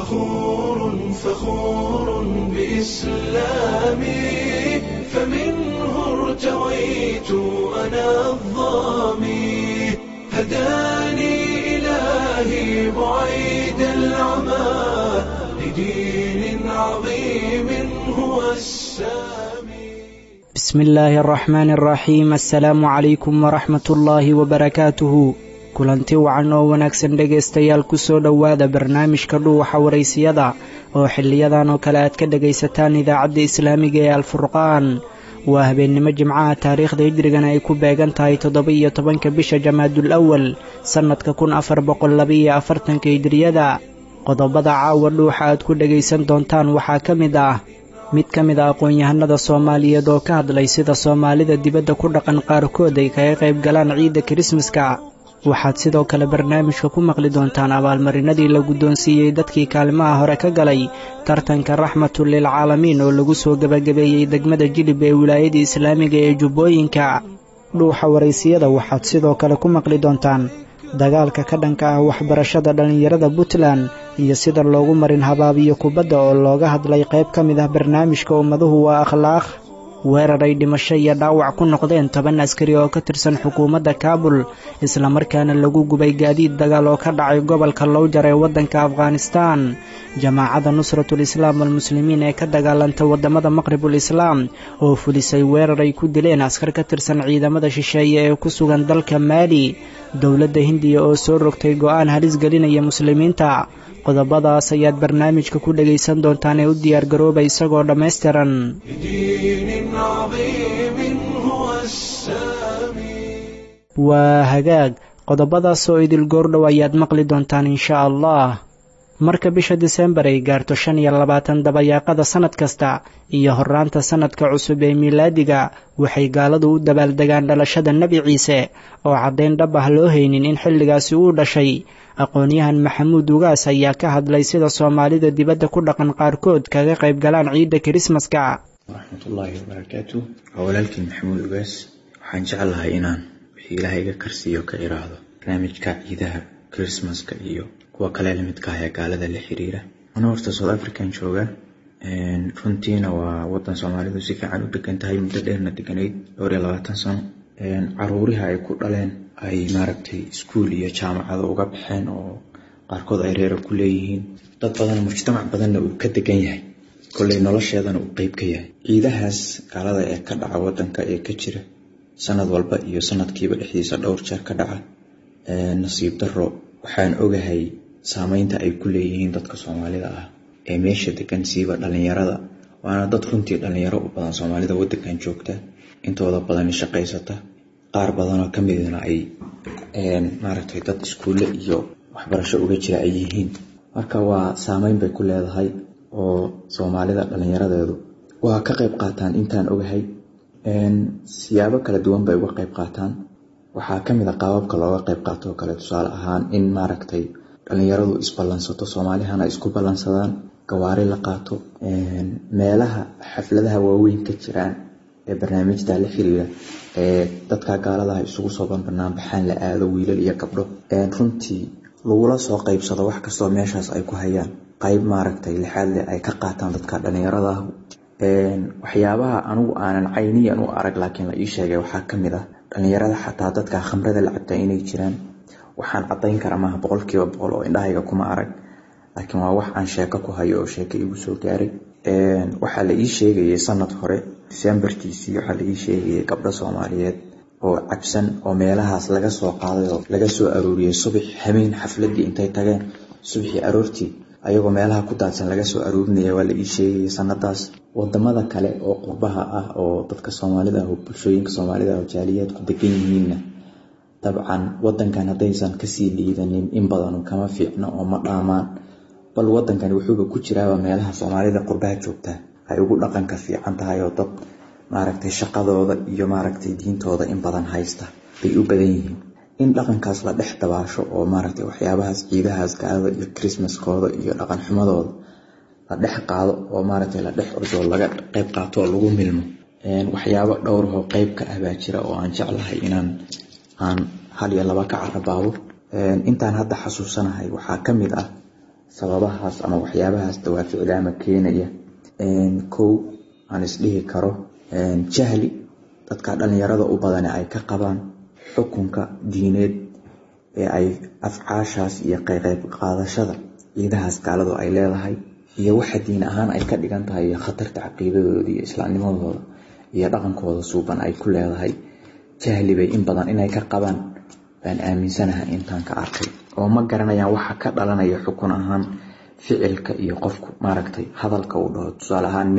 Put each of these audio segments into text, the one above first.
فخور فخور بإسلامي فمنه ارتويت أنا الظامي هداني إلهي بعيد العمى لدين عظيم هو السامي بسم illaahi araxmaani araxiim assalaamu calaykum waraxmat ullaahi wabarakaatuhu kulanti wacan oo wanaagsan dhegaystayaal kusoo dhowaada barnaamijka dhuuxa waraysiyada oo xiliyadan oo kale aad ka dhegaysataan idaacadda islaamiga ee alfurqaan waa habeennimo jimcaha taariikhda hijrigana ay ku beegan tahay toddoba-iyo tobanka bisha jamaadul awal sannadka kun afar boqol labaiyo afartanka hijriyada qodobada caawa dhuuxa aad ku dhegaysan doontaan waxaa ka mid ah mid ka mid a aqoon-yahanada soomaaliyeed oo ka hadlay sida soomaalida dibadda ku dhaqan qaarkood ay kaga qayb galaan ciidda kirismaska waxaad sidoo kale barnaamijka ku maqli doontaan abaalmarinadii la guddoonsiiyey dadkii kaalmaha hore ka galay tartanka raxmatu lilcaalamiin oo lagu soo gebagabeeyey degmada jilib ee wilaayada islaamiga ee jubbooyinka dhuuxa waraysiyada waxaad sidoo kale ku maqli doontaan dagaalka ka dhanka ah waxbarashada dhallinyarada puntland iyo sida loogu marin habaabiyo kubadda oo looga hadlay qayb ka mid ah barnaamijka ummaduhu waa akhlaaq weerar ay dhimasho iyo dhaawac ku noqdeen toban askari oo ka tirsan xukuumadda kaabul islamarkaana lagu gubay gaadiid dagaal oo ka dhacay gobolka lowjar ee waddanka afghanistaan jamaacadda nusratul islaam walmuslimiin ee ka dagaalanta waddamada maqribul islaam oo fulisay weerar ay ku dileen askar ka tirsan ciidamada shisheeye ee ku sugan dalka maali dowladda hindiya oo soo rogtay go'aan halis gelinaya muslimiinta qodobadaas ayaad barnaamijka ku dhegaysan doontaan ee u diyaargarooba isagoo dhammaystiran لدين عظيم هو السامي waa hagaag qodobadaas oo idil goordhow ayaad maqli doontaan insha allah marka bisha disembar ay gaarto shan iyo labaatan dabayaaqada sannad kasta iyo horraanta sannadka cusub ee miilaadiga waxay gaaladu u dabaaldegaan dhalashada nebi ciise oo caddayn dhab ah loo haynin in xilligaasi uu dhashay aqoon-yahan maxamuud ugaas ayaa ka hadlay sida soomaalida dibadda ku dhaqan qaarkood kaga qayb galaan ciidda kirismaska waraxmatullaahi wabarakaatu waa walaalkii maxamuud ugaas waxaan jeclahay inaan wixii ilaahay iga karsiiyo ka iraahdo barnaamijka ciidaha kirismaska iyo kuwa kale lamidka ah ee gaalada la xiriira ana horta south african jooga runtiina waa wadan soomaalidu si fiican u degan tahay muddo dheerna deganayd dhowr iyo labaatan sano caruuriha ay ku dhaleen ay maaragtay iskuul iyo jaamacado uga baxeen oo qaarkood ay reera ku leeyihiin dad badan mujtamac badanna uu ka degan yahay kolley nolosheedana uu qeyb ka yahay ciidahaas gaalada ee ka dhaca wadanka ee ka jira sanad walba iyo sanadkiiba dhexdiisa dhowr jeer ka dhaca nasiib daro waxaan ogahay saameynta ay ku leeyihiin dadka soomaalida ah ee meesha degan siiba dhalinyarada waana dad runtii dhalinyaro u badan soomaalida wadankan joogta intooda badani shaqaysata qaar badanoo ka midna ay maaragtay dad iskuulle iyo waxbarasho uga jira ay yihiin marka waa saameyn bay ku leedahay oo soomaalida dhalinyaradeedu waa ka qayb qaataan intaan ogahay siyaabo kala duwan bay uga qayb qaataan waxaa ka mid a qaababka looga qayb qaato oo kale tusaale ahaan in maaragtay dhalinyaradu isballansato soomaalihana isku ballansadaan gawaari la qaato meelaha xafladaha waaweyn ka jiraan ee barnaamijta la xiriira ee dadka gaaladaha isugu soo banbanaanbaxaan la aado wiilal iyo gabdho runtii lagula soo qaybsado wax kastoo meeshaas ay ku hayaan qayb maaragtay lixaad leh ay ka qaataan dadka dhalinyarada ah waxyaabaha anigu aanan cayniyan u arag laakiin la ii sheegay waxaa ka mid ah dhalinyarada xataa dadka khamrada la cabtaa inay jiraan waxaan cadayn kara maaha boqolkiiba boqol oo indhahayga kuma arag laakiin waa wax aan sheeko ku hayo oo sheeko igu soo gaaray waxaa la ii sheegayay sanad hore disembarkiisii waxaa la ii sheegayay gabdho soomaaliyeed oo cabsan oo meelahaas laga soo qaaday oo laga soo arooriyey subax habeen xafladii intay tageen subaxii aroortii ayagoo meelaha ku daadsan laga soo aroorinaya waa la ii sheegayay sanadaas wadamada kale oo qurbaha ah oo dadka soomaalida ah oo bulshooyinka soomaalida ah oo jaaliyaadku degan yihiinna dabcan wadankan haddaysan kasii liidanin in badanu kama fiicno oo ma dhaamaan bal wadankani wuxuuba ku jiraaba meelaha soomaalida qurbaha joogta ay ugu dhaqanka fiican tahay oo dad maaragtay shaqadooda iyo maaragtay diintooda in badan haysta bay u badan yihiin in dhaqankaas la dhex dabaasho oo maaragtay waxyaabahaas ciidahaas gaalada iyo chrismaskooda iyo dhaqan xumadooda la dhex qaado oo maaragtay la dhex ordo laga qayb qaato oo lagu milmo waxyaabo dhowrahoo qeyb ka ah baa jira oo aan jeclahay inaan aan hal iyo laba ka carabaabo intaan hadda xasuusanahay waxaa ka mid ah sababahaas ama waxyaabahaas dawaaficda ama keenaya kow aan isdhihi karo jahli dadka dhalinyarada u badane ay ka qabaan xukunka diineed ee ay afcaashaas iyo qayqeyb qaadashada ciidahaas gaaladu ay leedahay iyo waxa diin ahaan ay ka dhigan tahay iyo khatarta caqiidadooda iyo islaamnimadooda iyo dhaqankooda suuban ay ku leedahay jahli bay in badan inay ka qabaan baan aaminsanahay intaan ka arkay oo ma garanayaan waxa ka dhalanaya xukun ahaan ficilka iyo qofku maaragtay hadalka uu dhaho tusaale ahaan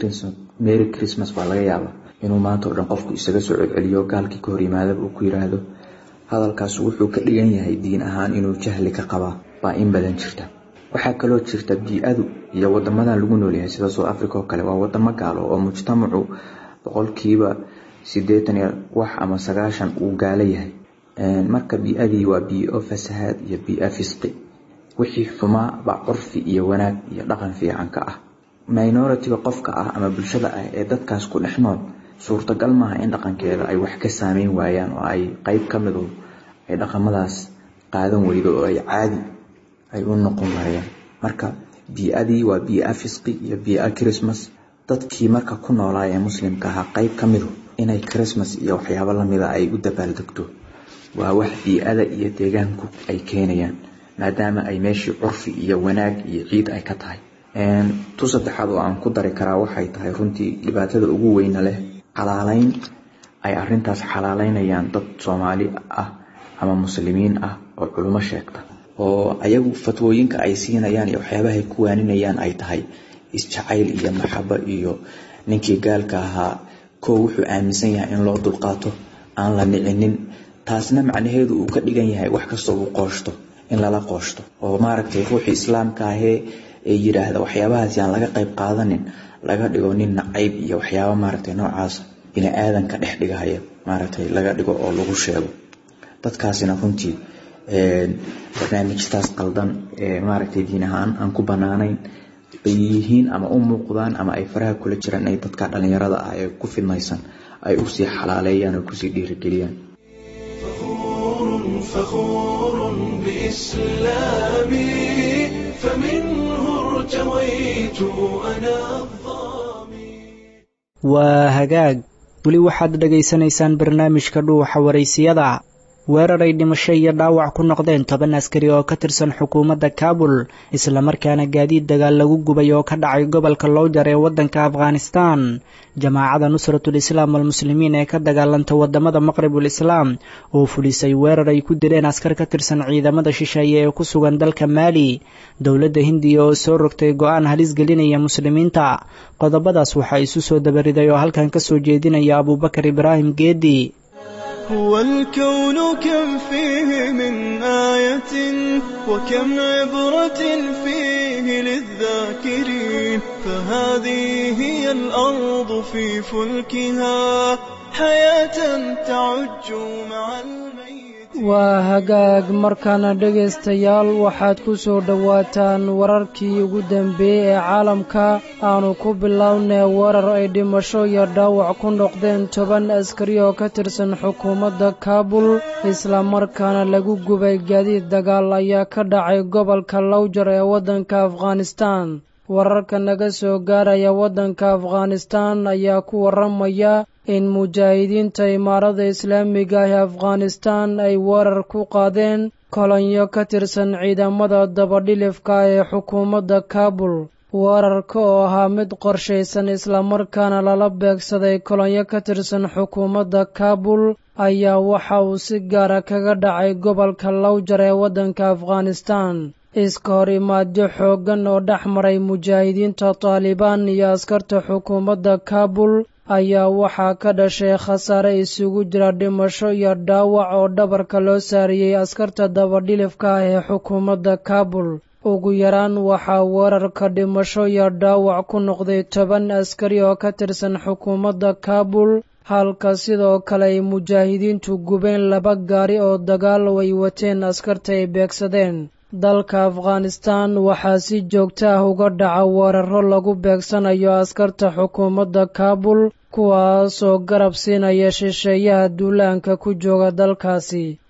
mary christmas baa laga yaaba inuu maanta o dhan qofku isaga soo celceliyo gaalkii ka hor yimaadaba uu ku yiraahdo hadalkaas wuxuu ka dhigan yahay diin ahaan inuu jahli ka qabaa baa in badan jirta waxaa kaloo jirta bii-adu iyo wadamadan lagu noolyahay sida south africa oo kale waa wadamo gaalo oo mujtamacu boqolkiiba sideetan iyo wax ama sagaashan uu gaalo yahay marka bii-adii waa bii-o fasahaad iyo bii-a fisqi wixii xumaa baa curfi iyo wanaag iyo dhaqan fiican ka ah minoritiga qofka ah ama bulshada ah ee dadkaas ku dhex nool suurtagal maaha in dhaqankeeda ay wax ka saameyn waayaan oo ay qeyb ka midu ay dhaqamadaas qaadan weydo oo ay caadi ay u noqon waayaan marka bii-adii waa bii-a fisqi iyo bii-a christmas dadkii marka ku noolaa ee muslimka ahaa qeyb ka midu inay christmas iyo waxyaabo lamida ay u dabaaldegto waa wax bii-ada iyo deegaanku ay keenayaan maadaama ay meeshii curfi iyo wanaag iyo ciid ay ka tahay tu saddexaad oo aan ku dari karaa waxay tahay runtii dhibaatada ugu weyna leh xalaaleyn ay arintaas xalaaleynayaan dad soomaali ah ama muslimiin ah oo culimo sheegta oo ayagu fatwooyinka ay siinayaan iyo waxyaabahay ku waaninayaan ay tahay isjacayl iyo maxabo iyo ninkii gaalka ahaa koo wuxuu aaminsan yahay in loo dulqaato aan la nicinin taasna macnaheedu uu ka dhigan yahay wax kastoo uu qooshto in lala qooshto oo maaragtay ruuxii islaamka ahee ee yidhaahda waxyaabahaas yaan laga qayb qaadanin laga dhigo nin nacayb iyo waxyaaba maaragtay noocaas bini aadanka dhex dhigahaya maaragtay laga dhigo oo lagu sheego dadkaasina runtii barnaamijtaas qaldan ee maaragtay diin ahaan aan ku banaanayn bay yihiin ama u muuqdaan ama ay faraha kula jiraan ay dadka dhalinyarada ah ee ku fidmaysan ay usii xalaaleeyaan oo kusii dhiirigeliyaan فخور بإسلامي فمنه ارتويت أنا الظامي waa hagaag weli waxaad dhegaysanaysaan barnaamijka dhuuxa waraysiyada weerar ay dhimasho iyo dhaawac ku noqdeen toban askari oo ka tirsan xukuumadda kaabul islamarkaana gaadiid dagaal lagu gubay oo ka dhacay gobolka lowjar ee waddanka afghanistan jamaacada nusratul islaam almuslimiin ee ka dagaalanta wadamada maqribul islaam oo fulisay weerar ay ku dileen askar ka tirsan ciidamada shisheeye ee ku sugan dalka maali dowladda hindiya oo soo rogtay go-aan halis gelinaya muslimiinta qodobadaas waxaa isu soo dabariday oo halkan ka soo jeedinaya abuubakar ibraahim geedi هو الكون كم فيه من آية وكم عبرة فيه للذاكرين فهذه هي الأرض في فلكها حياة تعج مع الميت waa hagaag markaana dhegaystayaal waxaad ku soo dhowaataan wararkii ugu dambeeyey ee caalamka aanu ku bilownay weerar ay dhimasho iyo dhaawac ku noqdeen toban askari oo ka tirsan xukuumadda kaabul islamarkaana lagu gubay gaadiid dagaal ayaa ka dhacay gobolka lowjar ee waddanka afghanistan wararka naga soo gaaraya waddanka afghanistan ayaa ku warramaya in mujaahidiinta imaarada islaamiga ah ee afghanistan ay weerar ku qaadeen kolonyo ka tirsan ciidamada dabadhilifka ee xukuumadda kaabul weerarka oo ahaa mid qorshaysan islamarkaana lala beegsaday kolonyo ka tirsan xukuumadda kaabul ayaa waxa uu si gaara kaga dhacay gobolka lowjar ee waddanka afghanistan iska hor imaadyo xooggan oo dhex maray mujaahidiinta taalibaan iyo askarta xukuumadda kaabul ayaa waxaa ka dhashay khasaare isugu jira dhimasho iyo dhaawac oo dhabarka loo saariyey askarta dabadhilifka ah ee xukuumadda kaabul ugu yaraan waxaa weerarka dhimasho iyo dhaawac ku noqday toban askari oo ka tirsan xukuumadda kaabul halka sidoo kale ay mujaahidiintu gubeen laba gaari oo dagaal ay wateen askarta ay beegsadeen dalka afghanistan waxaa si joogto ah uga dhaca weeraro lagu beegsanayo askarta xukuumadda kaabul kuwaasoo garab siinaya shisheeyaha duulaanka ku jooga dalkaasi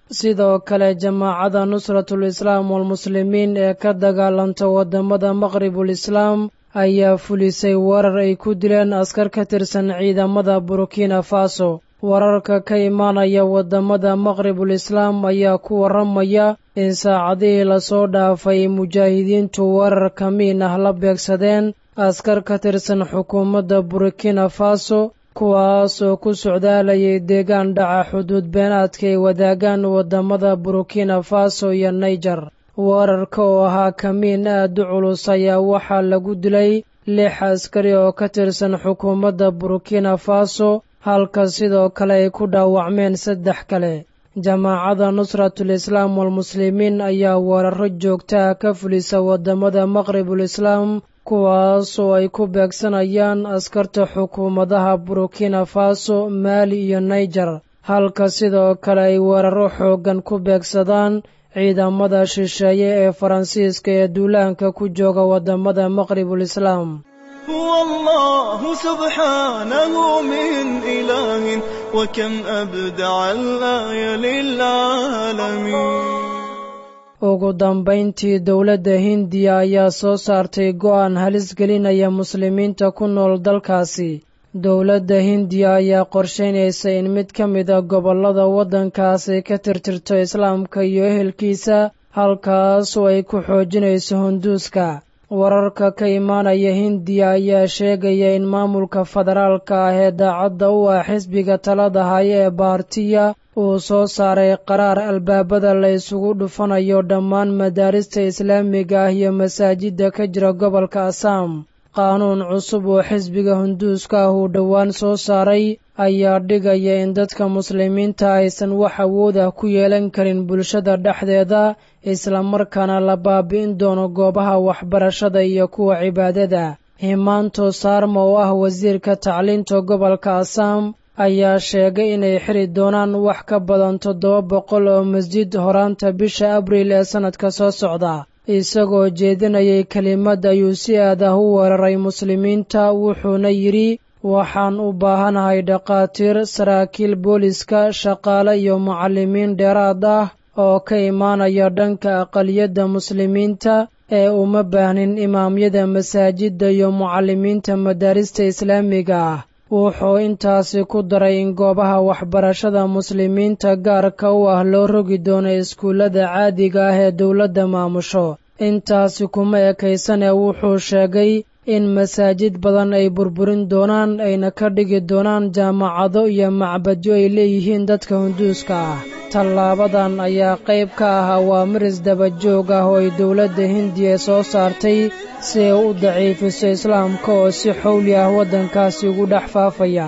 sidoo kale jamaacada nusratul islaam walmuslimiin ee ka dagaalanta waddamada maqribul islaam ayaa fulisay warar ay ku dileen askar ka tirsan ciidamada burkina faso wararka ka imaanaya waddamada maqribul islaam ayaa ku warramaya in saacadihii lasoo dhaafay mujaahidiintu warar kamiin ah la beegsadeen askar ka tirsan xukuumadda burkina faso kuwaas oo ku socdaalayay deegaan dhaca xuduud beenaadka ay wadaagaan waddamada burkina faso iyo naijer weerarka oo ahaa kamiin aad u culus ayaa waxaa lagu dilay lix askari oo ka tirsan xukuumadda burkina faso halka sidoo kale ay ku dhaawacmeen saddex kale jamaacada nusratul islaam walmuslimiin ayaa weeraro joogtaa ka fulisa waddamada maqribul islaam kuwaas oo ay ku beegsanayaan askarta xukuumadaha burkina faso maali iyo naijer halka sidoo kale ay weeraro xooggan ku beegsadaan ciidamada shisheeye ee faransiiska ee duulaanka ku jooga waddamada maqribul islaam هو الله سبحانه من إله وكم أبدع الآية للعالمين ugu dambayntii dowladda hindiya ayaa soo saartay go'aan halis gelinaya muslimiinta ku nool dalkaasi dowladda hindiya ayaa qorshaynaysa in mid ka mid a gobollada waddankaasi ka tirtirto islaamka iyo ehelkiisa halkaas oo ay ku xoojinayso hunduuska wararka ka imaanaya hindiya ayaa sheegaya in maamulka federaalka ah ee daacadda u ah xisbiga talada haya ee baartiya uu soo saaray qaraar albaabada la isugu dhufanayo dhammaan madaarista islaamiga ah iyo masaajidda ka jira gobolka asaam qaanuun cusub oo xisbiga hunduuska ah uu dhowaan soo saaray ayaa dhigaya in dadka muslimiinta aysan wax awood ah ku yeelan karin bulshada dhexdeeda islamarkaana la baabi'in doono goobaha waxbarashada iyo kuwa cibaadada himaanto saarma oo ah wasiirka tacliinta gobolka asaam ayaa sheegay inay xiri doonaan wax ka badan toddoba boqol oo masjid horaanta bisha abriil ee sannadka soo socda isagoo jeedinayay kelimad ayuu si aad ah u weeraray muslimiinta wuxuuna yidhi waxaan u baahanahay dhakhaatiir saraakiil booliska shaqaale iyo mucallimiin dheeraad ah oo ka imaanaya dhanka aqaliyadda muslimiinta ee uma baahnin imaamyada masaajidda iyo mucallimiinta madaarista islaamiga ah wuxuu intaasi ku daray in goobaha waxbarashada muslimiinta gaarka u ah loo rogi doono iskuullada caadiga ah ee dowladda maamusho intaasi kuma ekaysane wuxuu sheegay in masaajid badan ay burburin doonaan ayna ka dhigi doonaan jaamacado iyo macbadyo ay leeyihiin dadka hunduuska ah tallaabadan ayaa qayb ka ah awaamiris dabajoog ah oo ay dowladda hindiya soo saartay si ay u daciifiso islaamka oo si xowli ah waddankaasi ugu dhex faafaya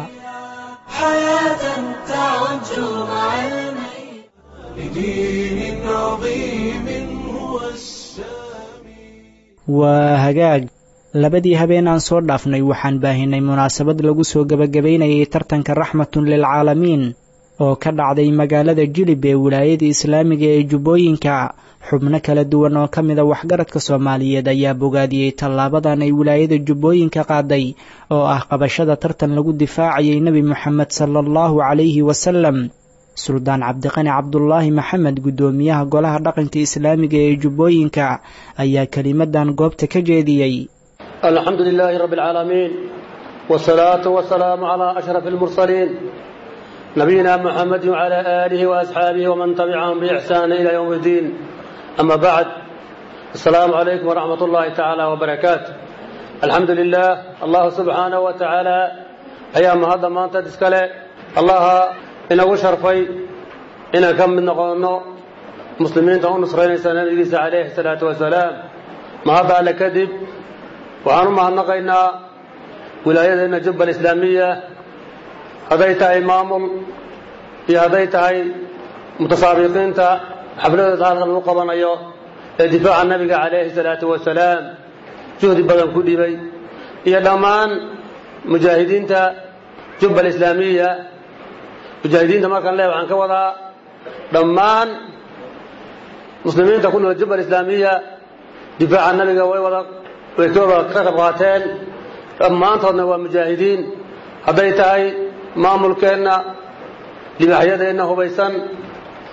waa hagaag labadii habeen aan soo dhaafnay waxaan baahinay munaasabad lagu soo gebagabaynayay tartanka raxmatun lilcaalamiin oo ka dhacday magaalada jilib ee wilaayada islaamiga ee jubbooyinka xubno kala duwan oo ka mida waxgaradka soomaaliyeed ayaa bogaadiyey tallaabadan ay wilaayada jubbooyinka qaaday oo ah qabashada tartan lagu difaacayay nebi moxamed sala allahu calayhi wasalam suldaan cabdiqani cabdulaahi maxamed guddoomiyaha golaha dhaqanka islaamiga ee jubbooyinka ayaa kelimadan goobta ka jeediyey alxamdu lilaahi rabbi alcaalamiin wsalaatu wasalaamu calaa ashraf almursaliin nabiyina muxamedi wcala aalihi waasxaabihi waman tabicahum biixsaani ila ywm iddiin ama bacd asalaamu calaykum waraxmat ullahi tacaala wbarakaatu alxamdu lilah allahu subxaanahu wa tacaala ayaa mahadda maantad iskale allaha inagu sharfay inaan ka mid noqonno muslimiinta u nusraynaysa nabigiisa calayhi salaatu wasalaam mahadda alle kadib waxaan u mahadnaqaynaa wilaayadeenna jubba alislaamiya hadday tahay maamul iyo hadday tahay mutasaabiqiinta xafladooda halkan lagu qabanayo ee difaaca nabiga calayhi salaatu wasalaam juhdi badan ku dhibay iyo dhammaan mujaahidiinta jubba alislaamiya mujaahidiinta markaan leehay waxaan ka wadaa dhammaan muslimiinta ku nool jubba alislaamiya difaaca nabiga way wada way ka wada ka qayb qaateen dhammaantoodna waa mujaahidiin hadday tahay maamulkeenna libaaxyadeenna hubaysan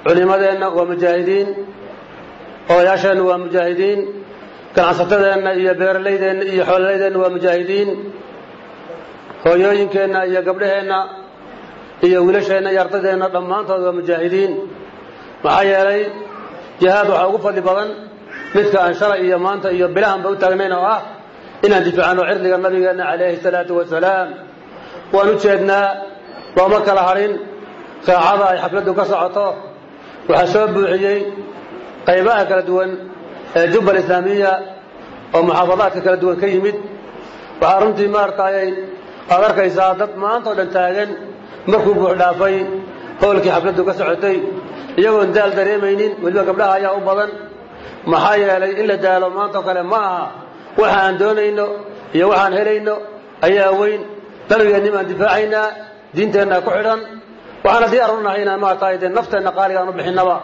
culimadeenna waa mujaahidiin odayaasheenna waa mujaahidiin ganacsatadeenna iyo beeralaydeenna iyo xoololaydeenna waa mujaahidiin hooyooyinkeenna iyo gabdhaheenna iyo wiilasheenna iyo ardadeenna dhammaantood waa mujaahidiin maxaa yeelay jihaad waxaa ugu fadli badan midka aan shalay iyo maanta iyo bilahanba u taagnayn oo ah inaan difaacano cirdiga nabigeenna calayhi salaatu wasalaam waan u jeednaa looma kala hadhin saacada ay xafladdu ka socoto waxaa soo buuxiyey qaybaha kala duwan ee jubbal islaamiya oo muxaafadaadka kala duwan ka yimid waxaa runtii maaragtayay aad arkaysaa dad maanta oo dhan taagan markuu buux dhaafay howlkii xafladdu ka socotay iyagoon daal dareemaynin weliba gabdhaha ayaa u badan maxaa yeelay in la daalo maantao kale ma aha waxa aan doonayno iyo waxaan helayno ayaa weyn dalbigeennim aan difaacaynaa diinteenna ku xidhan waxaana diyaar u nahay inaan maaragtay dee nafteenna qaaligaan u bixinnaba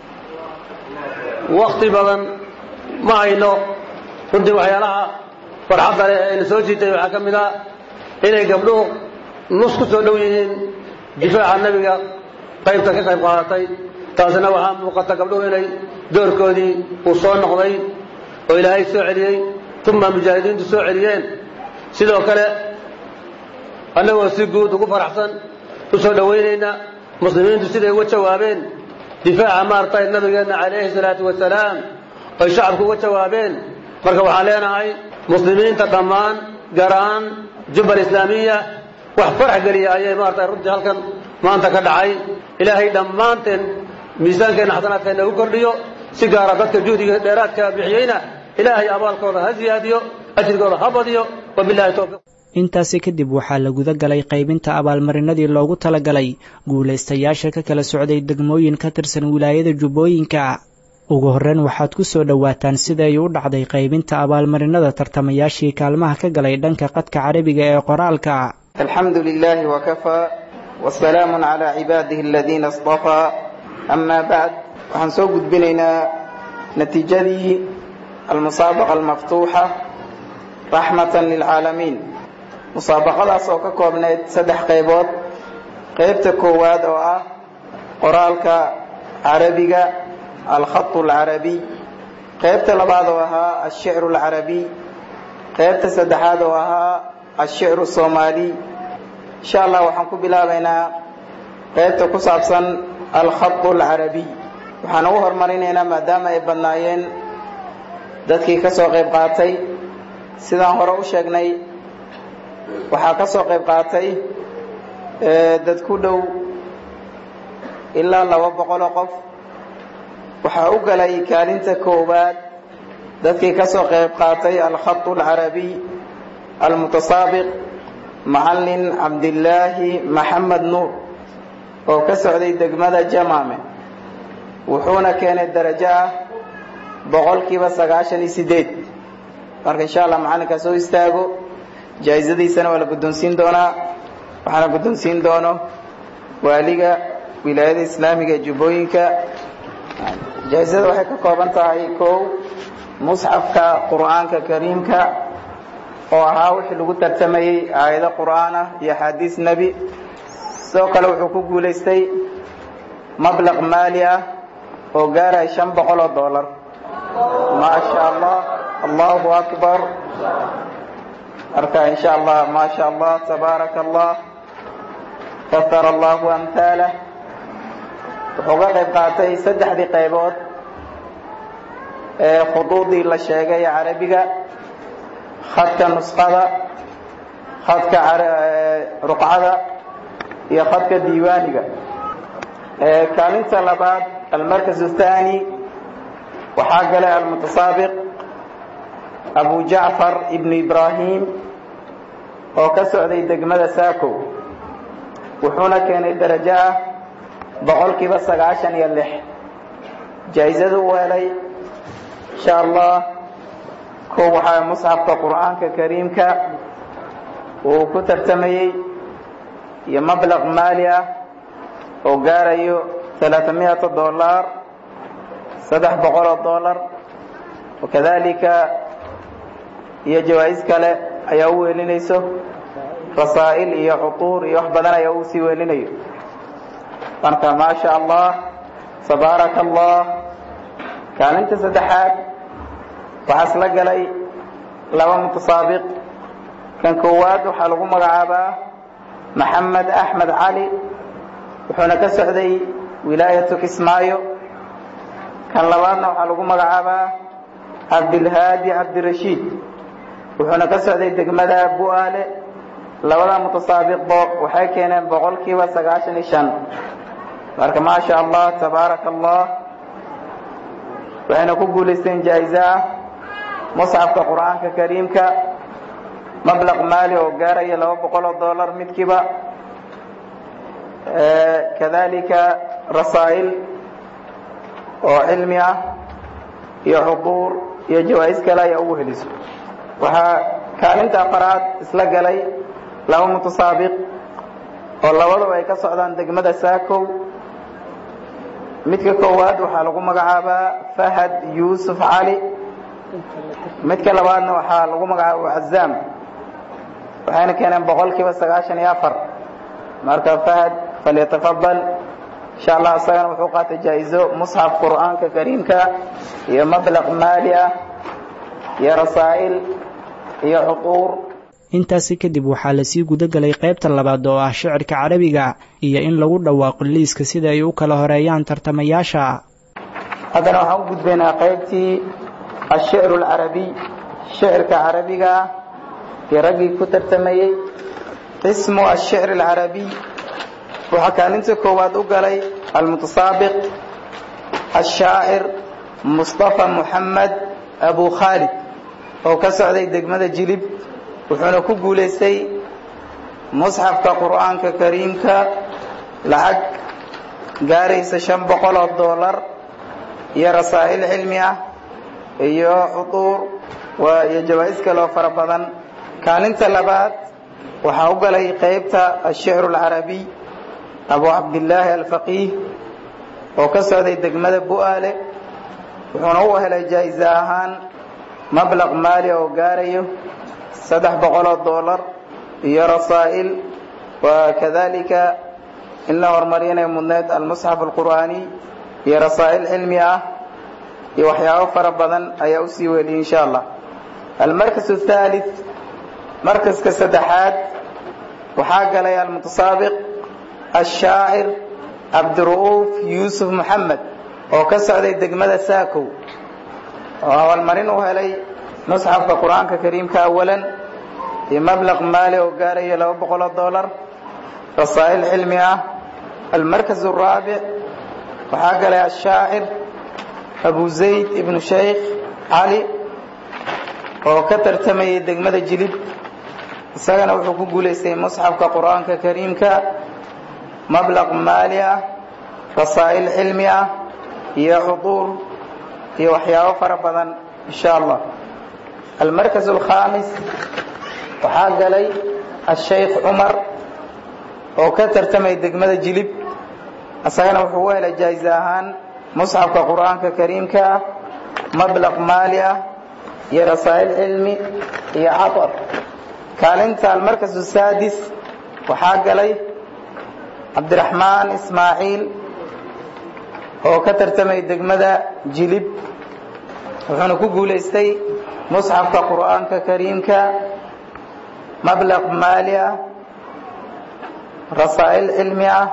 wakti badan ma hayno runtii waxyaalaha farxadda leh ee ayna soo jiitay waxaa ka mid ah inay gabdhuhu nus ku soo dhow yihiin difaaca nebiga qaybta ka qayb qaadatay taasina waxaa muuqata gabdhuhu inay doorkoodii uu soo noqday oo ilaahay soo celiyey uma mujaahidiintu soo celiyeen sidoo kale annagoo si guud ugu faraxsan u soo dhowaynayna muslimiintu siday uga jawaabeen difaaca maaragtay nabigeenna calayhi salaatu wasalaam oy shacabku uga jawaabeen marka waxaan leenahay muslimiinta dhammaan gaar ahaan jubbal islaamiya wax farax geliya ayay maaragtay runtii halkan maanta ka dhacay ilaahay dhammaanteen miisaankeenna xasanaadkeenna ugu kordhiyo si gaara dadka juhdiga dheeraadka bixiyeyna ilaahay abaalkooda ha siyaadiyo ajrigooda ha badiyo wabilahi towfiiq intaasi kadib waxaa la guda galay qaybinta abaalmarinadii loogu talagalay guulaystayaasha ka kala socday degmooyin ka tirsan wilaayada jubbooyinka ugu horreyn waxaad ku soo dhowaataan sida ay u dhacday qaybinta abaalmarinada tartamayaashii kaalmaha ka galay dhanka qadka carabiga ee qoraalka alxamdu lilaahi wakafaa wasalaamun calaa cibaadihi aladiina istafaa amaa bacd waxaan soo gudbinaynaa natiijadii almusaabaqa almaftuuxa raxmatan lilcaalamiin musaabaqadaas oo ka koobnayd saddex qaybood qaybta koowaad oo ah qoraalka carabiga alkhatu alcarabiy qaybta labaad oo ahaa alshicru alcarabiy qaybta saddexaad oo ahaa alshicru soomaaliy insha allah waxaan ku bilaabaynaa qaybta ku saabsan alkhatu alcarabiy waxaan ugu horumarinaynaa maadaama ay badnaayeen dadkii ka soo qayb qaatay sidaan hore u sheegnay waxaa ka soo qayb qaatay dad ku dhow ilaa laba boqoloo qof waxaa u galay kaalinta koowaad dadkii ka soo qayb qaatay alkhatu alcarabiy almutasaabiq macallin cabdillaahi maxamed nuur oo ka socday degmada jamaame wuxuuna keenay darajo ah boqolkiiba sagaashan iyo sideed marka insha allah macallinkaa soo istaago jaa-isadiisana waa la guddoonsiin doonaa waxaana guddoonsiin doono waaliga wilaayada islaamiga ee jubbooyinka jaa-isada waxay ka kooban tahay kow musxafka qur'aanka kariimka oo ahaa wixii lagu tartamayey aayado qur'aan ah iyo axaadiis nebi sidoo kale wuxuu ku guulaystay mablaq maali ah oo gaaraya shan boqol oo dollar maa sha allah allahu akbar marka in sha allah ma sha allah tabaaraka allah kafara allahu amhaalah wuxuu ka qayb qaatay saddexdii qaybood ee khuduudii la sheegay ee carabiga khadka nusqada khadka ruqcada iyo khadka diiwaaniga kaalinta labaad almarkas الثاني waxaa galay almutasaabiq abu jacfar ibn ibrahim oo ka socday degmada saako wuxuuna keenay darajo ah boqolkiiba sagaashan iyo lix jaa-isadu u helay insha allah kow waxaa musxafka qur'aanka kariimka uu ku tartamayey iyo mablaq maali ah oo gaarayo alaaamiyata dollar saddex boqol oo dollar wakadalika iyo jawaa-is kale ayaa u weelinayso rasaa'il iyo cutuur iyo wax badan ayaa uu sii weelinayo marka maa sha allah tabaaraka allah kaalinta saddexaad waxaa isla galay laba mutasaabiq kan koowaad waxaa lagu magacaabaa maxamed axmed cali wuxuuna ka socday wilaayatu kismaayo kan labaadna waxaa lagu magacaabaa cabdilhaadi cabdirashiid wuxuuna ka socday degmada bu'aale labada mutasaabiqbo waxay keeneen boqolkiiba sagaashan iyo shan marka maasha allah tabaaraka allah waxayna ku guulaysteen jaa'iso ah musxafka qur'aanka kariimka mablaq maali oo gaaraya laba boqol oo dollar midkiiba kadalika rasaa'il oo cilmi ah iyo xuduur iyo jawaa'is kale ayaa ugu heliso waxaa kaalinta afaraad isla galay laba mutasaabiq oo labaduba ay ka socdaan degmada saakow midka koowaad waxaa lagu magacaabaa fahad yuusuf cali midka labaadna waxaa lagu magacaaba cazaam waxayna keeneen boqolkiiba sagaashan iyo afar marka fahad falyatafadal insha allah isagana wuxuu qaatay jaa-izo musxaf qur'aanka kariimka iyo mablaq maali ah iyo rasaa'il iyo xuquur intaasi kadib waxaa lasii gudagelay qaybta labaad oo ah shicirka carabiga iyo in lagu dhawaaqo liiska sida ay u kala horeeyaan tartamayaasha haddana waxaan u gudbaynaa qaybtii ashicru alcarabiy shicirka carabiga ah iyo raggii ku tartamayey qismu ashicr alcarabiy waxaa kaalinta koowaad u galay almutasaabiq ashaacir mustafa muxamed abu khaalid oo ka socday degmada jilib wuxuuna ku guulaystay musxafka qur'aanka kariimka lacag gaaraysa shan boqol oo dollar iyo rasaa'il cilmi ah iyo xuduur iyo jawaa'is kaloo fara badan kaalinta labaad waxaa u galay qaybta ashicru alcarabiy abu cabdillaahi alfaqiih oo ka socday degmada bu'aale wuxuuna u helay jaa'iso ahaan mablaq maali oo gaarayo saddex boqol oo dollar iyo rasaa'il wa kadalika in la horumariyanayo mudneed almusxaf alqur'aaniy iyo rasaa'il cilmi ah iyo waxyaabo fara badan ayaa usii weliyay insha allah almarkas athalith markaska saddexaad waxaa galay almutasaabiq ashaacir cabdiru'uuf yuusuf moxamed oo ka socday degmada saakow oo abaalmarin u helay musxafka qur'aanka kariimka awalan iyo mablaq maali oo gaarayo laba boqoloo dollar rasaa'il cilmi ah almarkas araabic waxaa galay ashaacir abu zayd ibnu shaykh cali oo ka tartamayay degmada jilib isagana wuxuu ku guulaystay musxafka qur'aanka kariimka mablaq maali ah rasaa'il cilmi ah iyo xuduur iyo waxyaabo fara badan insha allah almarkas alkhamis waxaa galay ashaykh cumar oo ka tartamay degmada jilib isagana wuxuu u helay jaa'iso ahaan musxafka qur'aanka kariimka ah mablaq maali ah iyo rasaa'il cilmi iyo catar kaalinta almarkas asaadis waxaa galay cabdiraxmaan ismaaciil oo ka tartamay degmada jilib wuxuuna ku guulaystay musxafka qur'aanka kariimka mablaq maali ah rasaa'il cilmi ah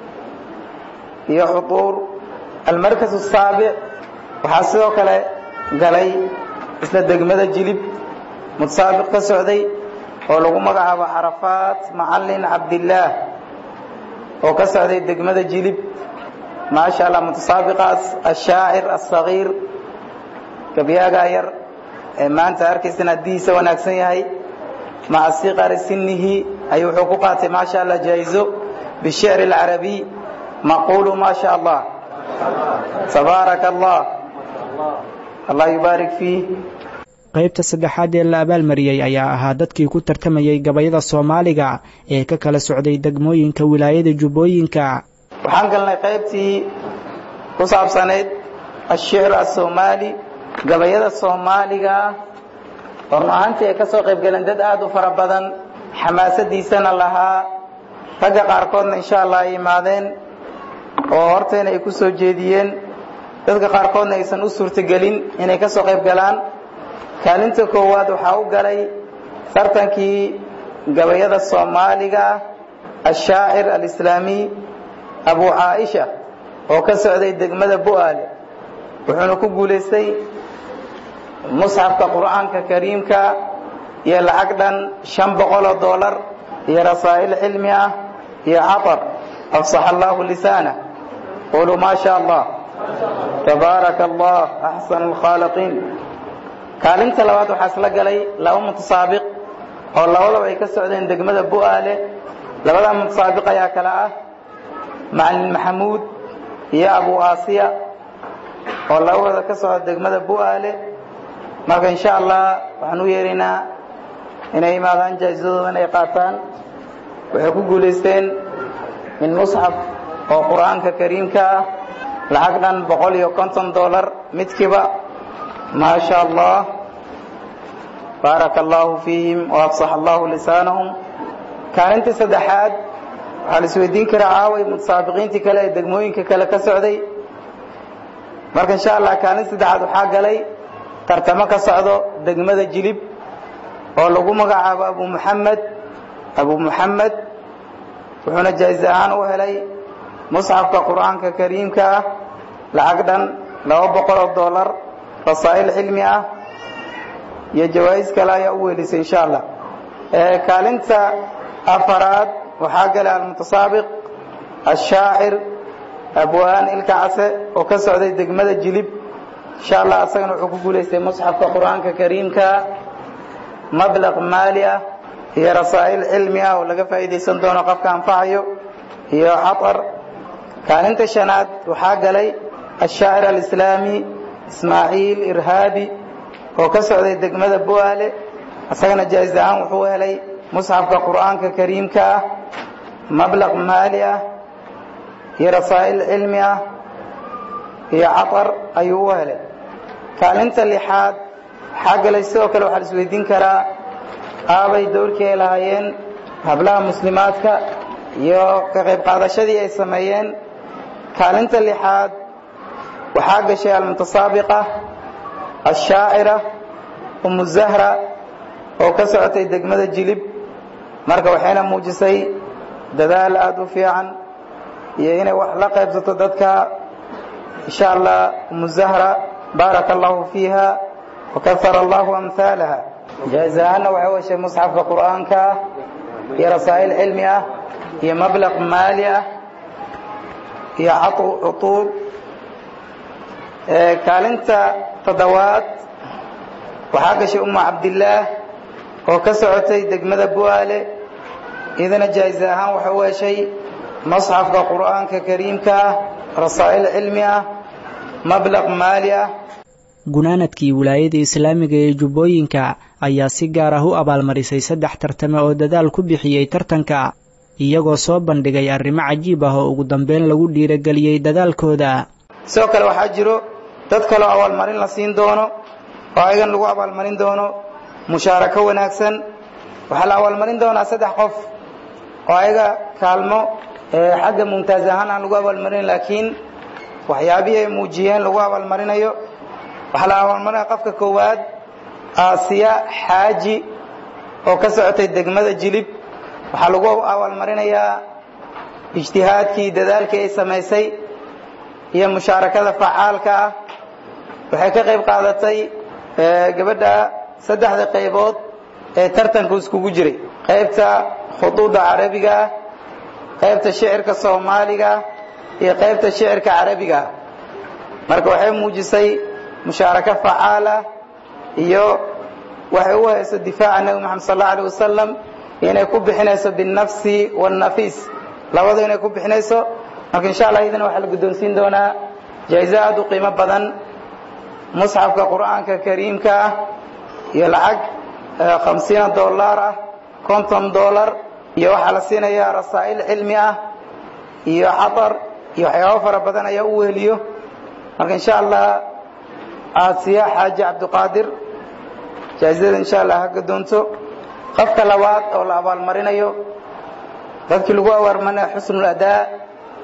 iyo xuduur almarkas asaabic waxaa sidoo kale galay isla degmada jilib mutasaabiq ka socday oo lagu magacaabo carafaat macalin cabdillaah oo ka socday degmada jilib maasha allah mutasaabiqaas ashaacir asagiir gabyaagaa yar ee maanta arkaysan haddiisa wanaagsan yahay maca siqari sinihi ayuu wuxuu ku qaatay maasha allah jaa'izo bishicri alcarabiy maqulu ma sha allah tabaaraka allah allah yubaarik fiih qaybta saddexaad ee la abaalmariyey ayaa ahaa dadkii ku tartamayay gabayada soomaaliga ee ka kala socday degmooyinka wilaayada jubbooyinka waxaan galnay qaybtii ku saabsanayd ashicr asoomaali gabayada soomaaliga run ahaantii ay ka soo qayb galeen dad aad u fara badan xamaasadiisana lahaa ragga qaarkoodna insha allah ay imaadeen oo horteena ay ku soo jeediyeen dadka qaarkoodna aysan u suurtagelin inay ka soo qayb galaan kaalinta koowaad waxaa u galay tartankii gabayada soomaaliga ashaacir alislaamiy abu caaisha oo ka socday degmada bu'aale wuxuuna ku guulaystay musxafka qur'aanka kariimka iyo lacag dhan shan boqoloo doolar iyo rasaa'il cilmi ah iyo catar afsaxa allahu lisaanah quluu maa sha allah tabaaraka allah axsanu alkhaaliqiin kaalinta labaad waxaa isla galay laba mutasaabiq oo labadaba ay ka socdeen degmada bu'aale labada mutasaabiq ayaa kale ah macalin maxamuud iyo abu aasiya oo labadooda ka socda degmada bu'aale marka insha allah waxaan u yeeraynaa inay imaadaan jaa-isadoodan ay qaataan waxay ku guulaysteen min musxaf oo qur'aanka kariimka ah lacag dhan boqol iyo konton dollar midkiiba maa sha allah baaraka allahu fiihim waafsax allahu lisaanahum kaalintii saddexaad waxaa la isweydiin karaa caaway mutasaabiqiintii kale ee degmooyinka kale ka socday marka insha allah kaalinta saddexaad waxaa galay tartamo ka socdo degmada jilib oo lagu magacaabo abu muxamed abu muxamed wuxuuna jaa-is ahaan u helay musxafka qur'aanka kariimka ah lacag dhan laba boqol oo dollar rasaa'il cilmi ah iyo jawaa'is kale ayaa u weelisay insha allah kaalinta afaraad waxaa galay almutasaabiq ashaacir abwaan ilka case oo ka socday degmada jilib insha allah asagana wuxuu ku guulaystay musxafka qur'aanka kariimka mablaq maali ah iyo rasaa'il cilmi ah oo laga faa'iidaysan doono qofka anfacayo iyo catar kaalinta shanaad waxaa galay ashaacir alislaami ismaaciil irhaabi oo ka socday degmada bu'aale isagana jaa-is ahaan wuxuu helay musxafka qur'aanka kariimka ah mablaq maali ah iyo rasaa'il cilmi ah iyo catar ayuu u helay kaalinta lixaad waxaa galay sidoo kale waxaa la isweydiin karaa aabay dowrkii ay lahaayeen hablaha muslimaadka iyo ka qayb qaadashadii ay sameeyeen kaalinta lixaad waxaa gashay almutasaabiqa ashaacira umu zahra oo ka socotay degmada jilib marka waxayna muujisay dadaal aada u fiican iyo inay wax la qaybsato dadka insha allah umu zahra baaraka allahu fiiha wakahara allahu amhaalaha jaa-is ahaanna waxay heshay musxafka qur'aanka ah iyo rasaa'il cilmi ah iyo mablaq maali ah iyo cutuub kaalinta toddobaad waxaa gashay umu cabdillaah oo ka socotay degmada bu'aale idana jaa-is ahaan waxay u heshay masxafka qur'aanka kariimka ah rasaa'il cilmi ah mablaq maali ah gunaanadkii wilaayada islaamiga ee jubbooyinka ayaa si gaar ah u abaalmarisay saddex tartame oo dadaal ku bixiyey tartanka iyagoo soo bandhigay arrimo cajiib ah oo ugu dambeyn lagu dhiirageliyey dadaalkooda sidoo kale waxaa jiro dad kaleo abaalmarin la siin doono oo ayagan lagu abaalmarin doono mushaarako wanaagsan waxaa la abaalmarin doonaa saddex qof oo ayaga kaalmo xagga mumtaaz ahaan aan lagu abaalmarin laakiin waxyaabihii ay muujiyeen lagu abaalmarinayo waxaa la abaalmarinaya qofka koowaad aasiya xaaji oo ka socotay degmada jilib waxaa lagu abaalmarinayaa ijtihaadkii dadaalkii ay samaysay iyo mushaarakada facaalka ah waxay ka qayb qaadatay gabadha saddexda qaybood ee tartanku iskugu jiray qaybta khuduudda carabiga ah qaybta shicirka soomaaliga iyo qaybta shicirka carabiga ah marka waxay muujisay mushaarako facaala iyo waxay u hayso difaaca nebi moxamed sal allau alay wasalam inay ku bixinayso binnafsi waannafiis labadu inay ku bixinayso marka insha allah idana waxaa la guddoonsiin doonaa jaa-iso aada u qiimo badan musxafka qur'aanka kariimka ah iyo lacag khamsiina dollar ah konton dollar iyo waxaa la siinayaa rasaa'il cilmi ah iyo xatar iyo waxyaabo fara badan ayaa u weheliyo marka insha allah aasiya xaaji cabdiqaadir jaa-isada insha allah ha gadoonto qofka labaad oo la abaalmarinayo dadkii lagu abaalmarinayo xusnul adaa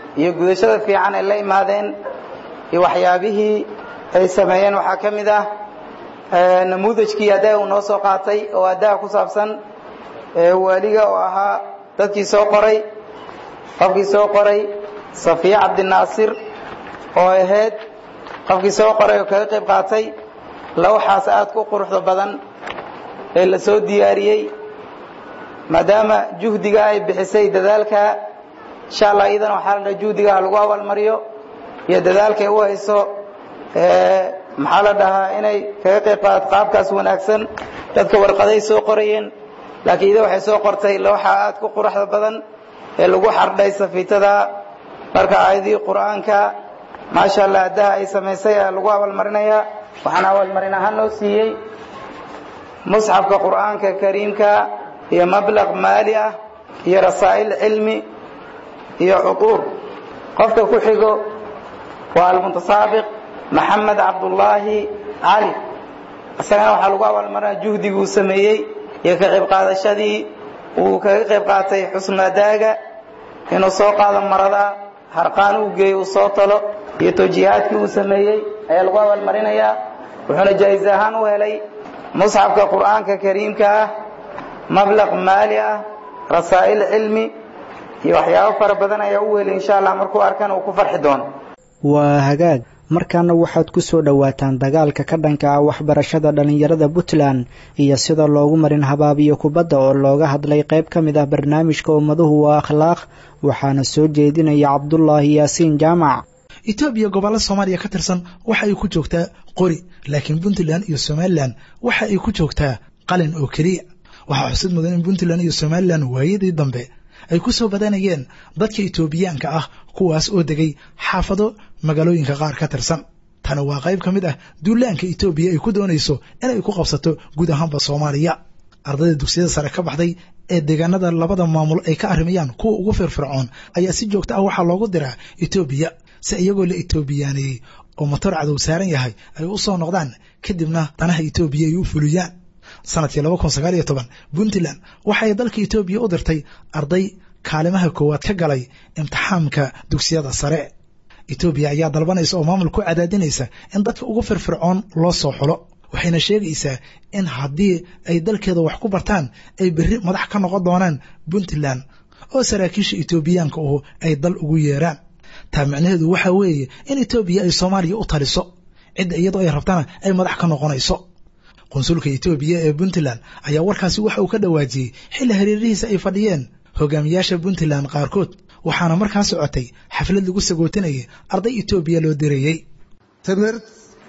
iyo gudashada fiican ay la imaadeen iyo waxyaabihii ay sameeyeen waxaa ka mid ah namuudajkii addaha uu noo soo qaatay oo addaha ku saabsan waaliga oo ahaa dadkii soo qoray qofkii soo qoray safiya cabdinaasir oo ahayd qofkii soo qoray oo kaga qayb qaatay lawxaas aad ku quruxda badan ee la soo diyaariyey maadaama juhdiga ay bixisay dadaalka insha allah iyadana waxaa la dhaha juhdiga ha lagu abaalmariyo iyo dadaalkay u hayso maxaa la dhahaa inay kaga qayb qaadato qaabkaas wanaagsan dadka warqaday soo qorayeen laakiin ida waxay soo qortay lawxa aad ku quruxda badan ee lagu xardhay safiitada marka aayadihii qur'aanka maasha allah addaha ay samaysay ayaa lagu abaalmarinayaa waxaan abaalmarin ahaan loo siiyey musxafka qur'aanka kariimka iyo mablaq maali ah iyo rasaa'il cilmi iyo cuquur qofka ku xigo waa almutasaabiq maxamed cabdullaahi cali isagana waxaa lagu abaalmarinaya juhdigii uu sameeyey iyo ka qayb qaadashadii uu kaga qayb qaatay xusnaadaaga inuu soo qaado marada harqaan uu geeyo uu soo talo iyo tawjiihaadkii uu sameeyey ayaa lagu abaalmarinayaa wuxuuna jaa'iz ahaan u helay musxafka qur'aanka kariimka ah mablaq maali ah rasaa'il cilmi iyo waxyaabo fara badan ayaa u helay insha allah markuu arkan uu ku farxi doono waa hagaag markaana waxaad ku soo dhowaataan dagaalka ka dhanka ah waxbarashada dhallinyarada puntland iyo sida loogu marin habaabiyo kubadda oo looga hadlay qayb ka mid ah barnaamijka ummaduhu waa akhlaaq waxaana soo jeedinaya cabdulaahi yaasiin jaamac etoobiya gobollo soomaaliya ka tirsan waxa ay ku joogtaa qori laakiin puntland iyo somalilan waxa ay ku joogtaa qalin oo keliya waxaa xusid mudan in puntland iyo somalilan waayadii dambe ay ku soo badanayeen dadka etoobiyaanka ah kuwaas oo degay xaafado magaalooyinka qaar ka tirsan tani waa qayb ka mid ah duulaanka etoobiya ay ku doonayso inay ku qabsato guud ahaanba soomaaliya ardayda dugsiyada sare ka baxday ee deegaanada labada maamul ay ka arrimayaan kuwa ugu firfircoon ayaa si joogto ah waxaa loogu diraa etoobiya si iyagoo la etoobiyaaneeyey oo motor cadow saaran yahay ay u soo noqdaan kadibna danaha etoobiya ay u fuliyaan sanadkii laba kun sagaal iyo toban puntland waxay dalka etoobiya u dirtay arday kaalimaha koowaad ka galay imtixaamka dugsiyada sare etoobiya ayaa dalbanaysa oo maamul ku cadaadinaysa in dadka ugu firfircoon loo soo xulo waxayna sheegaysaa in haddii ay dalkeeda wax ku bartaan ay berri madax ka noqon doonaan puntland oo saraakiisha etoobiyaanka uhu ay dal ugu yeeraan taa micnaheedu waxa weeye in etoobiya ay soomaaliya u taliso cidda iyadoo ay rabtana ay madax ka noqonayso qunsulka etoobiya ee puntland ayaa warkaasi waxa uu ka dhawaajiyey xilli hareerihiisa ay fadhiyeen hogaamiyaasha puntland qaarkood waxaana markaa socotay xaflad lagu sagootinayay arday etoobiya loo dirayey ትምህርት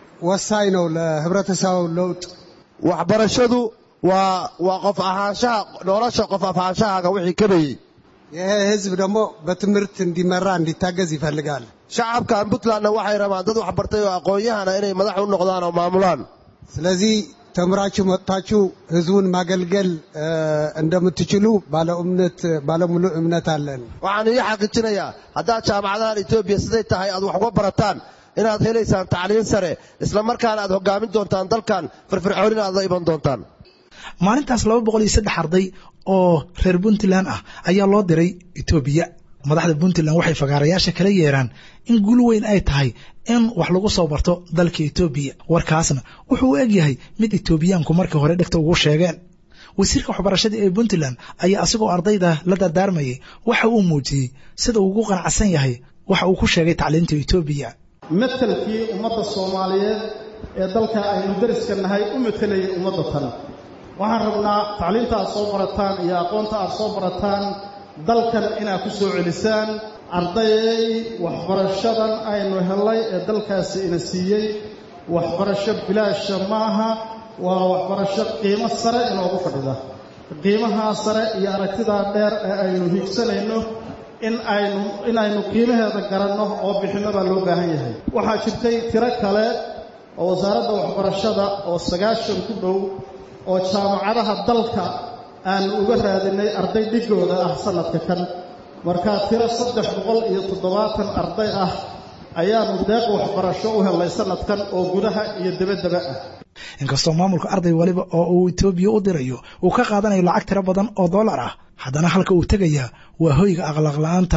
ወሳኝ ነው ለህብረተሰቡ ለውጥ waxbarashadu waa waa qof ahaanshaha nolosha qof afaanshahaaga wixii kabayey ይሄ ህዝብ ደግሞ በትምህርት እንዲመራ እንዲታገዝ ይፈልጋል shacabkan puntlandna waxay rabaan dad waxbartay oo aqoon-yahana inay madax u noqdaan oo maamulaan ስለዚህ ተምራችሁ መጥታችሁ ህዝቡን ማገልገል እንደምትችሉ ባለ እምነት ባለሙሉ እምነት አለን waxaan ii xaqiijinayaa haddaad jaamacadahan etoobiya siday tahay aad wax uga barataan inaad helaysaan tacliin sare isla markaana aad hoggaamin doontaan dalkan firfircoonina aad la iman doontaan maalintaas laba boqol iyo saddex arday oo reer puntland ah ayaa loo diray etoobiya madaxda puntland waxay fagaarayaasha kala yeeraan in guul weyn ay tahay in wax lagu soo barto dalka etoobiya warkaasna wuxuu u egyahay mid etoobiyaanku markii hore dhegta ugu sheegeen wasiirka waxbarashada ee puntland ayaa asigoo ardayda la dardaarmayay waxa uu muujiyey sida uu ugu qanacsan yahay waxa uu ku sheegay tacliinta etoobiya matelkii ummadda soomaaliyeed ee dalka aynu dariska nahay u matelayay ummadda tan waxaan rabnaa tacliinta aad soo barataan iyo aqoonta aad soo barataan dalkan inaad ku soo celisaan ardayay waxbarashadan aynu hellay ee dalkaasi ina siiyey waxbarasho bilaasha maaha waa waxbarasho qiimo sare inoogu fadhida qiimahaa sare iyo aragtidaa dheer ee aynu hiigsanayno in aynu inaynu qiimaheeda garanno oo bixinno baa loo baahan yahay waxaa jirtay tiro kale oo wasaaradda waxbarashada oo sagaashan ku dhow oo jaamacadaha dalka aanu uga raadinay arday dhigooda ah sannadka kan markaa tiro saddex boqol iyo toddobaatan arday ah ayaanu deeq waxbarasho u helnay sannadkan oo gudaha iyo debaddaba ah inkastoo maamulka arday waliba oo uu etoobiya u dirayo uu ka qaadanayo lacag tiro badan oo dollar ah haddana halka uu tegayaa waa hoyga akhlaaq la-aanta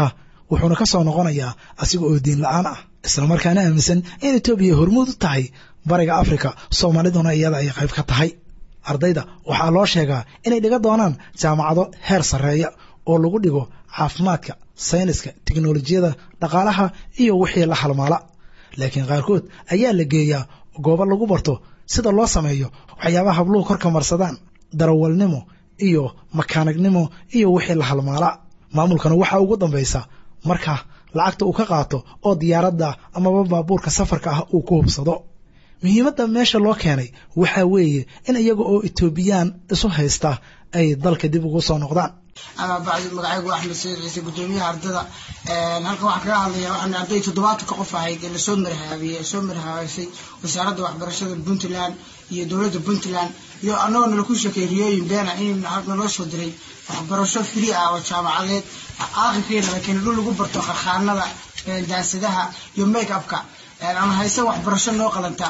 wuxuuna ka soo noqonayaa asiga oo diin la-aan ah islamarkaana aaminsan in etoobiya hormuud u tahay bariga afrika soomaaliduna iyada ay qayb ka tahay ardayda waxaa loo sheegaa inay dhiga doonaan jaamacado heer sarreeya oo lagu dhigo caafimaadka sayniska tiknolojiyada dhaqaalaha iyo wixii la halmaala laakiin qaarkood ayaa la geeyaa goobo lagu barto sida loo sameeyo waxyaabaha habluhu korka marsadaan darawalnimo iyo makaanignimo iyo wixii la halmaala maamulkana waxaa ugu dambaysa marka lacagta uu ka qaato oo diyaaradda amaba baabuurka safarka ah uu ku hubsado muhiimadda meesha loo keenay waxaa weeye in iyaga oo etoobiyaan isu haysta ay dalka dib ugu soo noqdaan ama bacdi magacaygu axmed sayid ciise gudoomiyaha ardada halkan waxaan kaga hadlaya waxaan arday toddobaatanka qof ahayd ee lasoo marhaabiyey soo marhaabaysay wasaaradda waxbarashada puntland iyo dowladda puntland iyo annagoo nala ku sheekay riyooyin beena in naloo soo diray waxbarasho free ah oo jaamacadeed aakhirkeena la keenay dhul lagu barto kharkhaanada daasadaha iyo make upka ama hayse waxbarasho noo qalanta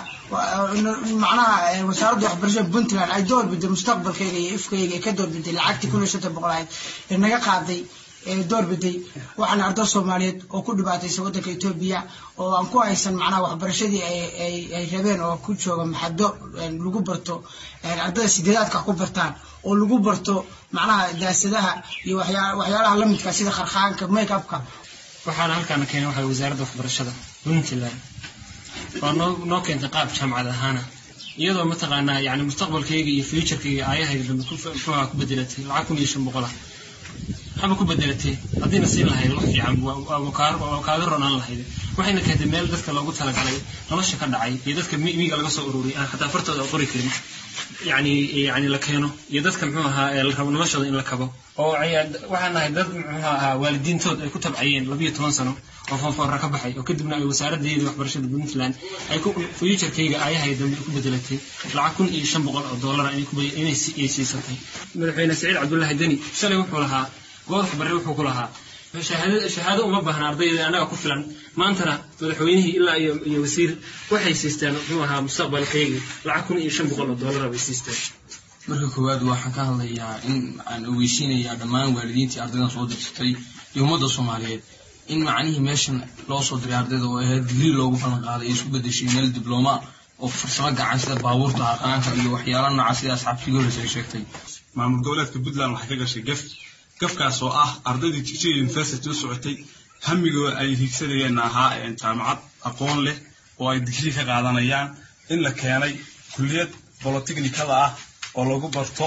macnaha wasaaradda waxbarashada puntland ay doorbiday mustaqbalkayga iyo ifkayga ka doorbiday lacagtii kun iyo shantan boqol ahayd ee naga qaaday doorbiday waxaan arday soomaaliyeed oo ku dhibaataysa waddanka etoobiya oo aan ku haysan macnaha waxbarashadii ay rabeen oo ku jooga maxado lagu barto ardada sideedaadka ku bartaan oo lagu barto macnaha daasadaha iyo waxyaalaha lamidka sida kharkhaanka make upka waxaana halkaana keenay waxaa wasaaradda waxbarashada puntland waa noo noo keentay qaab jaamacad ahaana iyadoo mataqaanaa yani mustaqbalkayga iyo futurekayga aayahayga dambe muxuuha ku bedelatay lacag kun iyo shan boqol ah waxba ku bedelatay haddiina siin lahayd wax fiican waa kaaga ronaan lahayd waxayna keentay meel dadka loogu talagalay nolosha ka dhacay iyo dadka miiga laga soo ururiyay aan xataa fartooda qori karin yani yani la keeno iyo dadka muxuu ahaa la rabo noloshooda in la kabo oo waxaan nahay dad muxuu ahaa waalidiintood ay ku tabcayeen labiyo toban sano oo foonfoorra ka baxay oo kadibna ay wasaaraddeeda waxbarashada puntland ay futurekayga aayahay dambe ku bedelatay lacag kun iyo shan boqol oo dollara inay siisatay madaxweyne saciid cabdullaahi deni shalay wuxuu lahaa goodax barre wuxuu ku lahaa shahaado uma baahna ardayda annaga ku filan maantana madaxweynihii ilaa iyo iyo wasiir waxay siisteen muxuu ahaa mustaqbalkayga lacag kun iyo shan boqol oo dollara bay siisteen marka koowaad waxaan ka hadlayaa in aan ogeysiinayaa dhammaan waalidiintii ardaydan soo dirsatay iyo ummadda soomaaliyeed in macnihii meeshan loo soo diray ardayda oo ahayd digrii loogu ballan qaaday ay isku bedeshay meel diblooma oo farsamo gacan sida baabuurta aqaanka iyo waxyaala nooca sida asxaabtigii horeysa ay sheegtay maamul goboleedka puntland waxay ka gashay gaf gafkaas oo ah ardaydii teaching university u socotay hamigooda ay hiigsanayeen ahaa jaamacad aqoon leh oo ay digrii ka qaadanayaan in la keenay kulliyad bolotechnicada ah oo lagu barto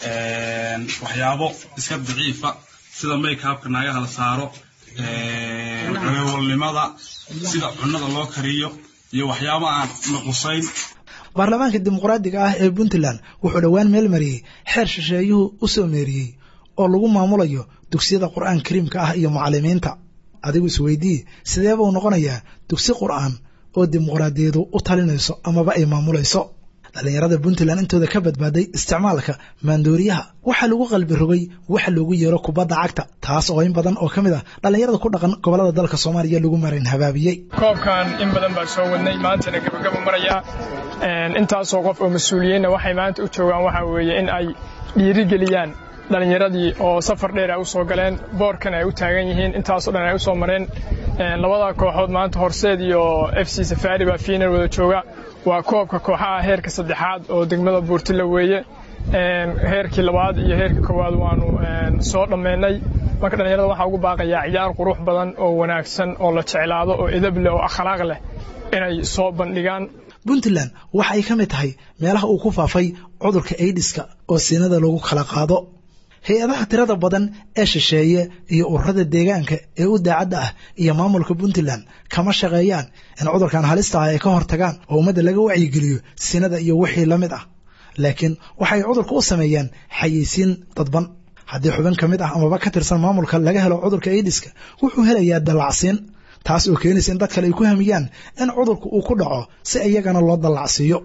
waxyaabo iska daciifa sida makeupka naagaha la saaro cunowalnimada sida cunnada loo kariyo iyo waxyaabo aan naqusayn baarlamaanka dimuqraadiga ah ee puntland wuxuu dhowaan meel mariyey xeer shisheeyuhu u soo meeriyey oo lagu maamulayo dugsiyada qur'aan kariimka ah iyo mucalimiinta adigu isweydii sidee buu noqonayaa dugsi qur'aan oo dimuqraadiyadu u talinayso amaba ay maamulayso dhallinyarada puntland intooda ka badbaaday isticmaalka maandooriyaha waxaa lagu qalbi rogay waxa loogu yeero kubadda cagta taas oo in badan oo ka mid ah dhallinyarada ku dhaqan gobollada dalka soomaaliya lagu marin habaabiyey koobkan in badan baa soo wadnay maantana gabagaba maraya intaasoo qof oo mas-uuliyiinna waxay maanta u joogaan waxaa weeye in ay dhiirigeliyaan dhallinyaradii oo safar dheer ay u soo galeen boorkan ay u taagan yihiin intaasoo dhan ay u soo mareen labada kooxood maanta horseed iyo f c safaari baa fiinar wada jooga waa koobka kooxaha heerka saddexaad oo degmada buurtila weeye heerkii labaad iyo heerkii koowaad waanu soo dhammaynay marka dhallinyarada waxaa ugu baaqayaa ciyaar qurux badan oo wanaagsan oo la jeclaado oo edab leh oo akhlaaq leh inay soo bandhigaan puntland waxa ay ka mid tahay meelaha uu ku faafay cudurka aidiska oo siinada lagu kala qaado hay-adaha tirada badan ee shisheeye iyo ururada deegaanka ee u daacadda ah iyo maamulka puntland kama shaqeeyaan in cudurkan halista ah ay ka hortagaan oo ummadda laga wacyigeliyo sinada iyo wixii la mid ah laakiin waxay cudurka u sameeyaan xayeysiin dadban haddii xubin ka mid ah amaba ka tirsan maamulka laga helo cudurka aidiska wuxuu helayaa dallacsiin taas oo keenaysa in dad kale ay ku hamiyaan in cudurka uu ku dhaco si iyagana loo dallacsiiyo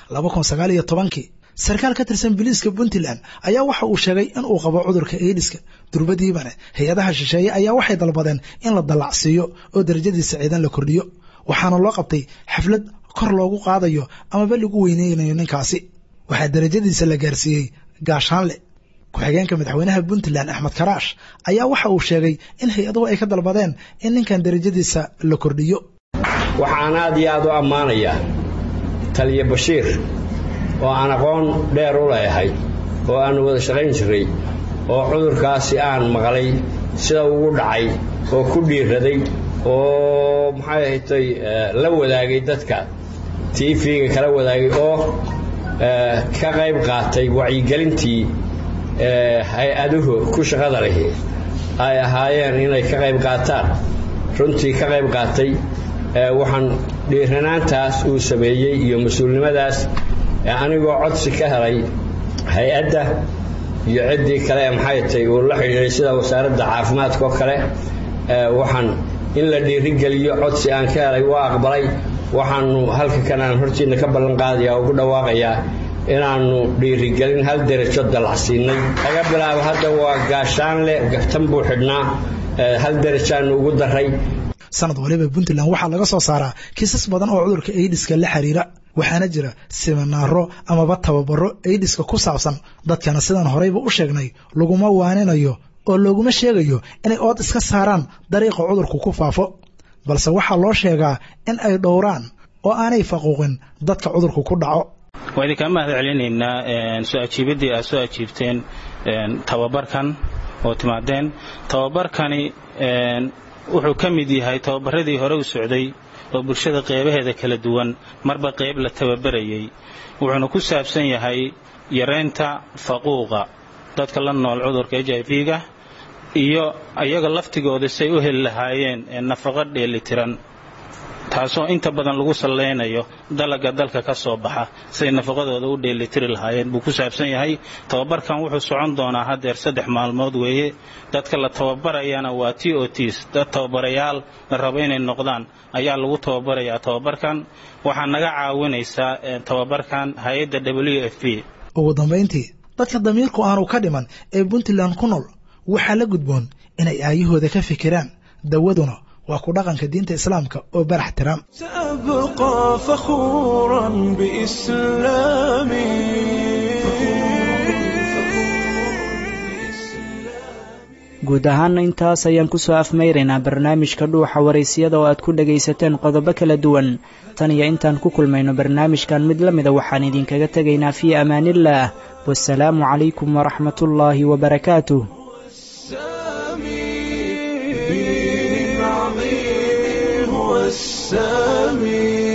kii sarkaal ka tirsan biliiska puntland ayaa waxa uu sheegay in uu qabo cudurka aidiska durbadiibane hay-adaha shisheeye ayaa waxay dalbadeen in la dallacsiiyo oo darajadiisa ciidan la kordhiyo waxaana loo qabtay xaflad kor loogu qaadayo amaba lagu weyneynayo ninkaasi waxaa darajadiisa la gaarsiiyey gaashaanle ku-xigeenka madaxweynaha puntland axmed karaash ayaa waxa uu sheegay in hay-aduhu ay ka dalbadeen in ninkan derajadiisa la kordhiyo waxaan aad iyo aad u ammaanayaa taliya bashiir oo aan aqoon dheer u leeyahay oo aannu wada shaqayn jiray oo cudurkaasi aan maqlay sida ugu dhacay oo ku dhiiraday oo maxay ahatay la wadaagay dadka tv-ga kala wadaagay oo ka qayb qaatay wacyigelintii hay-aduhu ku shaqada lahi ay ahaayeen inay ka qayb qaataan runtii ka qayb qaatay waxaan dhiiranaantaas uu sameeyey iyo mas-uulnimadaas anigoo codsi ka helay hay-adda iyo ciddii kale ee maxay tay uu la xidhiiray sida wasaaradda caafimaadka oo kale waxaan in la dhiirigeliyo codsi aan ka helay waa aqbalay waxaanu halka kan aan hortiinna ka ballan qaadaya oo ugu dhawaaqayaa inaannu dhiirigelin hal derajo dalacsiinay laga bilaabo hadda waa gaashaanle gaftan buu xidhnaa hal derajaannu ugu daray sanad waliba puntland waxaa laga soo saaraa kiisas badan oo cudurka aidiska la xiriira waxaana jira siminaaro amaba tababaro aidiska ku saabsan dadkana sidaan horeyba u sheegnay laguma waaninayo oo looguma sheegayo inay ood iska saaraan dariiqa cudurku ku faafo balse waxaa loo sheegaa in ay dhowraan oo aanay faquuqin dadka cudurku ku dhaco waa idinkaa mahad celinaynaa soo ajiibaddii aad soo ajiibteen tababarkan oo timaadeen tababarkani wuxuu ka mid yahay tababaradii hore u socday oo bulshada qeybaheeda kala duwan marba qayb la tababarayay wuxuuna ku saabsan yahay yaraynta faquuqa dadka la nool cudurka h i v-ga iyo iyaga laftigooda say u heli lahaayeen nafaqo dheelitiran taasoo inta badan lagu sallaynayo dalaga dalka ka soo baxa say nafaqadooda u dheelitiri lahaayeen buu ku saabsan yahay tababarkan wuxuu socon doonaa haddeer saddex maalmood weeye dadka la tababarayana waa t o ts dad tababarayaal la rabo inay noqdaan ayaa lagu tababarayaa tababarkan waxaa naga caawinaysaa tababarkan hay-adda w f p ugu dambayntii dadka damiirku aanu ka dhiman ee puntland ku nool waxaa la gudboon inay aayahooda ka fikiraan dawaduna waa ku dhaqanka diinta islaamka oo barax tiran سأبقى فخورا بإسلامي guud ahaana intaas ayaan kusoo afmayraynaa barnaamijka dhuuxa waraysyada oo aad ku dhagaysateen qodobo kala duwan tan iyo intaan ku kulmayno barnaamijkan mid la mida waxaan idinkaga tegaynaa fii amaaniillaah wasalaamu calaykum waraxmatullaahi wabarakaatuh السامي